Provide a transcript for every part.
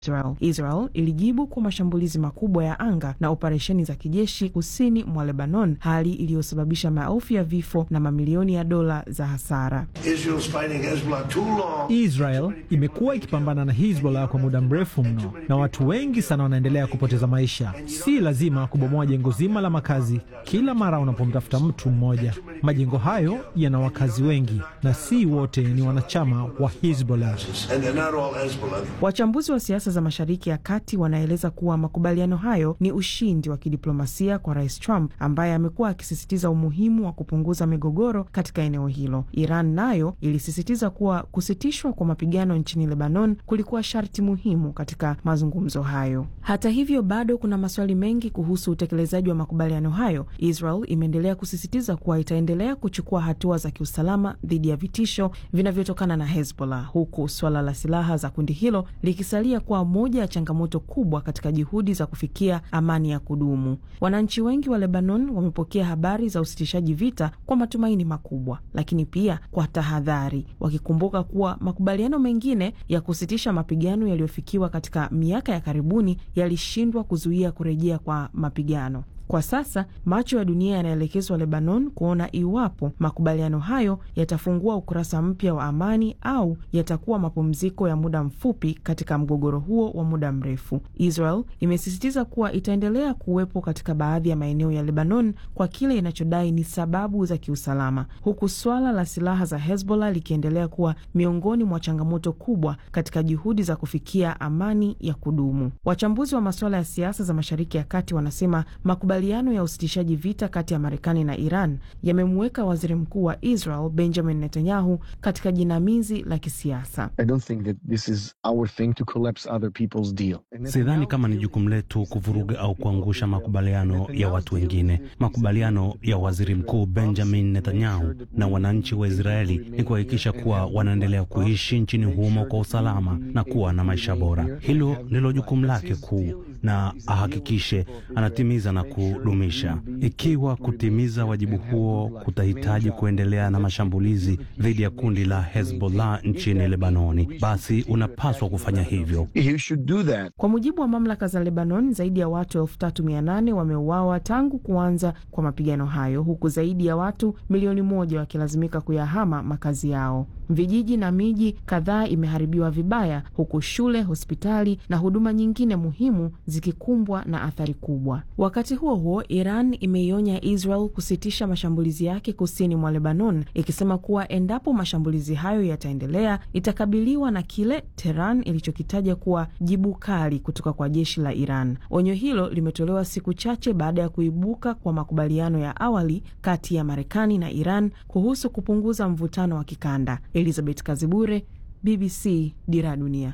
Israel. Israel ilijibu kwa mashambulizi makubwa ya anga na operesheni za kijeshi kusini mwa Lebanon, hali iliyosababisha maelfu ya vifo na mamilioni ya dola za hasara. Israel imekuwa ikipambana na Hezbollah kwa muda mrefu mno, na watu wengi sana wanaendelea kupoteza maisha. Si lazima kubomoa jengo zima la makazi kila mara unapomtafuta mtu mmoja. Majengo hayo yana wakazi wengi na si wote ni wanachama wa Hezbollah. Wachambuzi wa siasa za Mashariki ya Kati wanaeleza kuwa makubaliano hayo ni ushindi wa kidiplomasia kwa Rais Trump ambaye amekuwa akisisitiza umuhimu wa kupunguza migogoro katika eneo hilo. Iran nayo ilisisitiza kuwa kusitishwa kwa mapigano nchini Lebanon kulikuwa sharti muhimu katika mazungumzo hayo. Hata hivyo, bado kuna maswali mengi kuhusu utekelezaji wa makubaliano hayo. Israel imeendelea kusisitiza kuwa itaendelea kuchukua hatua za kiusalama dhidi ya vitisho vinavyotokana na Hezbollah, huku suala la silaha za kundi hilo likisalia kuwa moja ya changamoto kubwa katika juhudi za kufikia amani ya kudumu. Wananchi wengi wa Lebanon wamepokea habari za usitishaji vita kwa matumaini makubwa, lakini pia kwa tahadhari, wakikumbuka kuwa makubaliano mengine ya kusitisha mapigano yaliyofikiwa katika miaka ya karibuni yalishindwa kuzuia kurejea kwa mapigano. Kwa sasa macho ya dunia yanaelekezwa Lebanon kuona iwapo makubaliano hayo yatafungua ukurasa mpya wa amani au yatakuwa mapumziko ya muda mfupi katika mgogoro huo wa muda mrefu. Israel imesisitiza kuwa itaendelea kuwepo katika baadhi ya maeneo ya Lebanon kwa kile inachodai ni sababu za kiusalama, huku swala la silaha za Hezbollah likiendelea kuwa miongoni mwa changamoto kubwa katika juhudi za kufikia amani ya kudumu. Wachambuzi wa masuala ya siasa za Mashariki ya Kati wanasema makubaliano ya usitishaji vita kati ya Marekani na Iran yamemuweka waziri mkuu wa Israel Benjamin Netanyahu katika jinamizi la kisiasa. Sidhani kama ni jukumu letu kuvuruga au kuangusha makubaliano ya watu wengine. Makubaliano ya waziri mkuu Benjamin Netanyahu na wananchi wa Israeli ni kuhakikisha kuwa wanaendelea kuishi nchini humo kwa usalama na kuwa na maisha bora. Hilo ndilo jukumu lake kuu, na ahakikishe anatimiza na kudumisha. Ikiwa kutimiza wajibu huo kutahitaji kuendelea na mashambulizi dhidi ya kundi la Hezbollah nchini Lebanoni, basi unapaswa kufanya hivyo. Kwa mujibu wa mamlaka za Lebanon, zaidi ya watu elfu tatu mia nane wameuawa tangu kuanza kwa mapigano hayo, huku zaidi ya watu milioni moja wakilazimika kuyahama makazi yao. Vijiji na miji kadhaa imeharibiwa vibaya, huku shule, hospitali na huduma nyingine muhimu zikikumbwa na athari kubwa. Wakati huo huo, Iran imeionya Israel kusitisha mashambulizi yake kusini mwa Lebanon, ikisema kuwa endapo mashambulizi hayo yataendelea, itakabiliwa na kile Tehran ilichokitaja kuwa jibu kali kutoka kwa jeshi la Iran. Onyo hilo limetolewa siku chache baada ya kuibuka kwa makubaliano ya awali kati ya Marekani na Iran kuhusu kupunguza mvutano wa kikanda. Elizabeth Kazibure, BBC, Dira ya Dunia.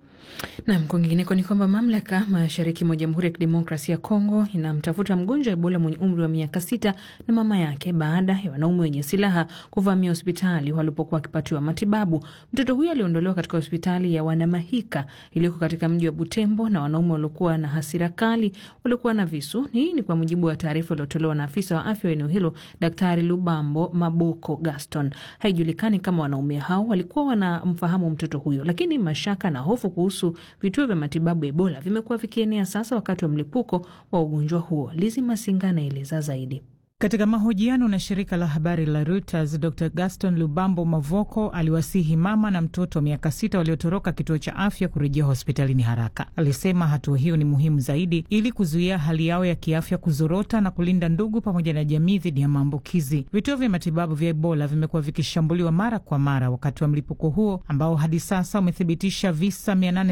Nam, kwingineko ni kwamba mamlaka mashariki mwa Jamhuri ya Kidemokrasia ya Kongo inamtafuta mgonjwa wa Ebola mwenye umri wa miaka sita na mama yake baada ya wanaume wenye silaha kuvamia hospitali walipokuwa wakipatiwa matibabu. Mtoto huyo aliondolewa katika hospitali ya Wanamahika iliyoko katika mji wa Butembo na wanaume waliokuwa na hasira kali waliokuwa na visu. Hii ni kwa mujibu wa taarifa iliyotolewa na afisa wa afya wa eneo hilo, Daktari Lubambo Maboko Gaston. Haijulikani kama wanaume hao walikuwa wanamfahamu mtoto huyo, lakini mashaka na hofu kuhusu vituo vya matibabu ya Ebola vimekuwa vikienea sasa wakati wa mlipuko wa ugonjwa huo. Lizi Masinga anaeleza zaidi. Katika mahojiano na shirika la habari la Reuters, Dr Gaston Lubambo Mavoko aliwasihi mama na mtoto wa miaka sita waliotoroka kituo cha afya kurejea hospitalini haraka. Alisema hatua hiyo ni muhimu zaidi ili kuzuia hali yao ya kiafya kuzorota na kulinda ndugu pamoja na jamii dhidi ya maambukizi. Vituo vya matibabu vya Ebola vimekuwa vikishambuliwa mara kwa mara wakati wa mlipuko huo ambao hadi sasa umethibitisha visa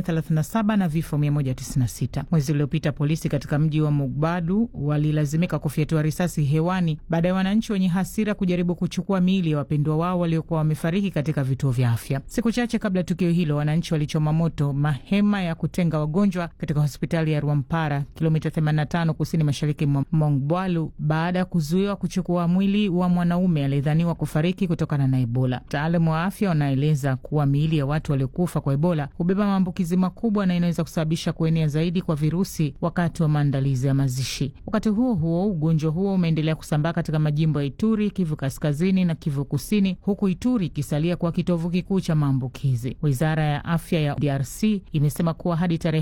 837 na vifo 196. Mwezi uliopita polisi katika mji wa Mugbadu walilazimika kufyatua risasi hewa baada ya wananchi wenye hasira kujaribu kuchukua miili ya wapendwa wao waliokuwa wamefariki katika vituo vya afya. Siku chache kabla ya tukio hilo, wananchi walichoma moto mahema ya kutenga wagonjwa katika hospitali ya Rwampara, kilomita 85 kusini mashariki mwa Mongbalu, baada ya kuzuiwa kuchukua mwili wa mwanaume aliyedhaniwa kufariki kutokana na Ebola. Wataalamu wa afya wanaeleza kuwa miili ya watu waliokufa kwa Ebola hubeba maambukizi makubwa na inaweza kusababisha kuenea zaidi kwa virusi wakati wa maandalizi ya mazishi. Wakati huo huo, ugonjwa huo umeendelea kusambaa katika majimbo ya Ituri, Kivu Kaskazini na Kivu Kusini, huku Ituri ikisalia kuwa kitovu kikuu cha maambukizi. Wizara ya afya ya DRC imesema kuwa hadi tarehe